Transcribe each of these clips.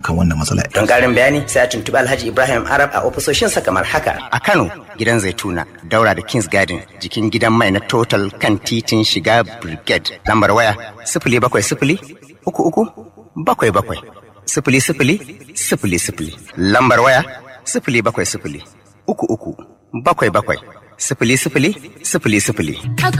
akan wannan matsala. Don ƙarin bayani sai a tuntuɓi Alhaji Ibrahim Arab a ofisoshinsa kamar haka. A Kano gidan Zaituna daura da Kings Garden jikin gidan mai na Total kan titin shiga Brigade lambar waya sifili bakwai sifili uku uku bakwai bakwai sifili sifili sifili sifili lambar waya sifili bakwai sifili uku uku bakwai bakwai sifili sifili sifili sifili.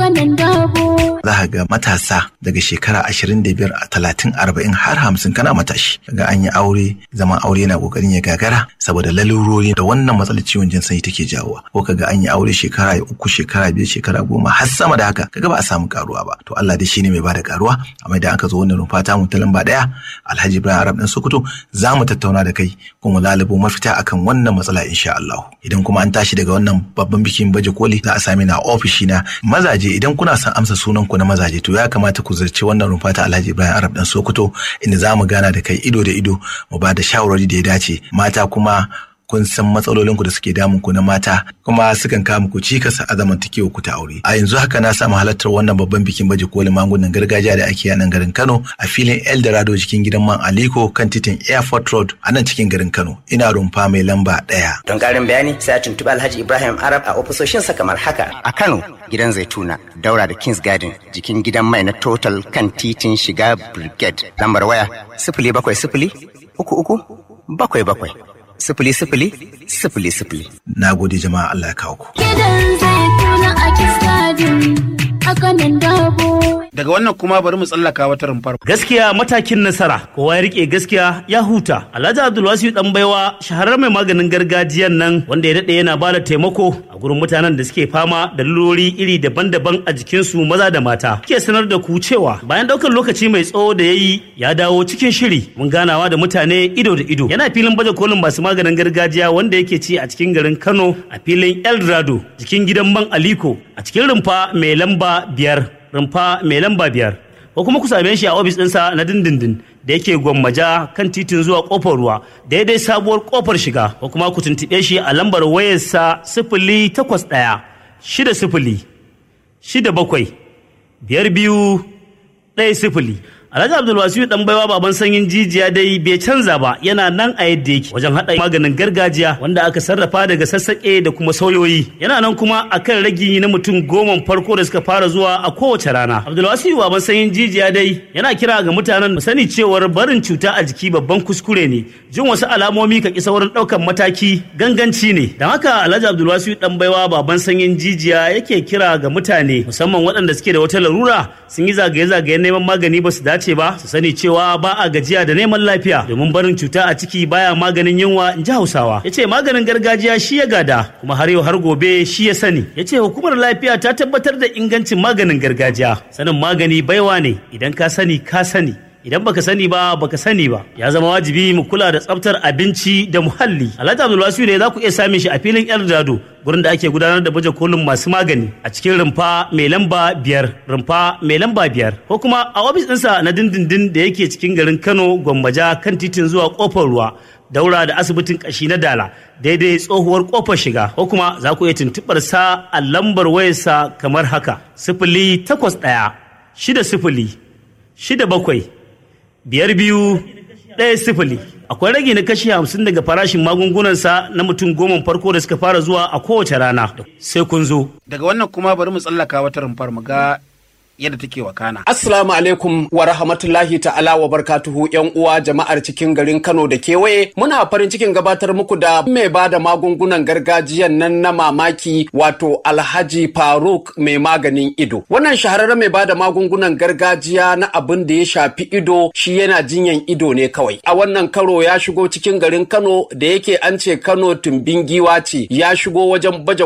Za ka ga matasa daga shekara ashirin da biyar talatin arba'in har hamsin kana matashi. Ga an yi aure zaman aure yana kokarin ya gagara saboda lalurori da wannan matsalar ciwon jin sanyi take jawowa. Ko ka ga an yi aure shekara uku shekara biyar shekara goma har sama da haka kaga ba a samu karuwa ba. To Allah dai shine mai bada karuwa amma idan aka zo wannan rumfa ta mu ta lamba daya Alhaji Ibrahim Arab dan Sokoto za mu tattauna da kai kuma lalubo mafita akan wannan matsala insha Allah. Idan kuma an tashi daga wannan babban bikin baje koli za a sami na ofishi na mazaje idan kuna son amsa sunan ku na mazaje to ya kamata ku zarci wannan rumfa ta Alhaji Ibrahim Arab dan Sokoto inda za mu gana da kai ido da ido mu ba da shawarwari da ya dace mata kuma kun san matsalolin ku da suke damun ku na mata kuma sukan kawo muku cikas a zamantakewa ku ta aure a yanzu haka na samu halartar wannan babban bikin baje kolin magungunan gargajiya da ake a nan garin Kano a filin Eldorado cikin gidan man Aliko kan titin Airport Road a nan cikin garin Kano ina rumfa mai lamba ɗaya. Don ƙarin bayani sai a tuntuɓi Alhaji Ibrahim Arab a ofisoshinsa kamar haka. A Kano gidan Zaituna daura da Kings Garden jikin gidan mai na Total kan titin shiga Brigade lambar waya sifili bakwai sifili uku uku bakwai bakwai sifili sifili sifili sifili. Na gode jama'a Allah ya kawo ku. Gidan zaituna a kiskadin a kanan dabo. Daga wannan kuma bari mu tsallaka wata rumfar. Gaskiya matakin nasara, kowa ya rike gaskiya ya huta. Alhaji Abdulwasiu dan baiwa shahararren mai maganin gargajiyan nan wanda ya dade yana bada taimako a gurin mutanen da suke fama da lurori iri daban-daban a jikinsu maza da mata. Ke sanar da ku cewa bayan daukar lokaci mai tsawo da yayi ya dawo cikin shiri mun ganawa da mutane ido da ido. Yana filin baje kolin masu maganin gargajiya wanda yake ci a cikin garin Kano a filin Eldorado jikin gidan man Aliko a cikin rumfa mai lamba biyar. rumfa mai lamba biyar ko kuma ku same shi a ofis ɗinsa na dindindin da yake gwammaja kan titin zuwa kofar ruwa daidai sabuwar kofar shiga ko kuma ku tuntuɓe shi a lambar wayarsa sifili takwas ɗaya shida sifili shida bakwai biyar biyu ɗaya sifili Alhaji Abdulwasiu dan baiwa baban sanyin jijiya dai bai canza ba yana nan a yadda yake wajen haɗa maganin gargajiya wanda aka sarrafa daga sassaƙe da kuma sauyoyi yana nan kuma akan ragi na mutum goma farko da suka fara zuwa a kowace rana Abdulwasiu baban sanyin jijiya dai yana kira ga mutanen mu sani cewar barin cuta a jiki babban kuskure ne jin wasu alamomi ka ki saurin ɗaukan mataki ganganci ne don haka Alhaji Abdulwasiu dan baiwa baban sanyin jijiya yake kira ga mutane musamman waɗanda suke da wata larura sun yi zagaye-zagaye neman magani ba su dace dace ba su sani cewa ba a gajiya da neman lafiya domin barin cuta a ciki baya maganin yunwa in ji hausawa ya ce maganin gargajiya shi ya gada kuma har yau har gobe shi ya sani ya ce hukumar lafiya ta tabbatar da ingancin maganin gargajiya sanin magani baiwa ne idan ka sani ka sani idan baka sani ba baka sani ba ya zama wajibi mu kula da tsaftar abinci da muhalli alhaji abdulwasiu ne za ku iya samun shi a filin eldorado gurin da ake gudanar da baje kolin masu magani a cikin rumfa mai lamba biyar rumfa mai lamba biyar ko kuma a ofis ɗinsa na dindindin da yake cikin garin kano gwammaja kan titin zuwa kofar ruwa daura da asibitin kashi na dala daidai tsohuwar kofar shiga ko kuma za ku iya tuntuɓar sa a lambar wayarsa kamar haka sifili takwas ɗaya shida sifili shida bakwai biyar biyu ɗaya sifili akwai rage na kashi hamsin daga farashin magungunansa na mutum goma farko da suka fara zuwa a kowace rana sai kun zo Daga wannan kuma bari mu tsallaka wata rumfar mu ga yadda take wakana. Assalamu alaikum wa rahmatullahi ta'ala wa barkatuhu yan uwa jama'ar cikin garin Kano da kewaye muna farin cikin gabatar muku da mai ba da magungunan gargajiyan nan na mamaki wato Alhaji Faruk mai maganin ido. Wannan shahararren mai ba da magungunan gargajiya na abin da ya shafi ido shi yana jinyan ido ne kawai. A wannan karo ya shigo cikin garin Kano da yake an ce Kano tumbin giwa ce ya shigo wajen baje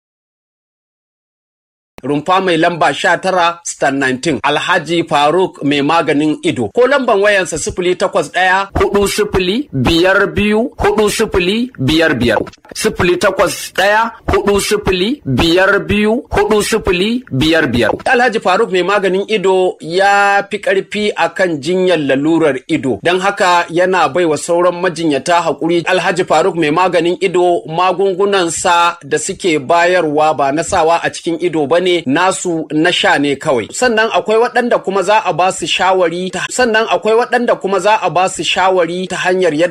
rumfa mai lamba sha tara stan 19 alhaji faruk mai maganin ido ko lamban wayansa sifili takwas ɗaya hudu sifili biyar biyu hudu sifili biyar biyar sifili takwas ɗaya hudu sifili biyar biyu hudu sifili biyar biyar alhaji faruk mai maganin ido ya fi ƙarfi akan jinyar lalurar ido don haka yana bai wa sauran majinyata haƙuri alhaji faruk mai maganin ido magungunansa da suke bayarwa ba na sawa a cikin ido ba ne nasu na sha ne kawai sannan akwai waɗanda kuma za a ba su shawari sannan akwai waɗanda kuma za a ba su shawari ta hanyar yadda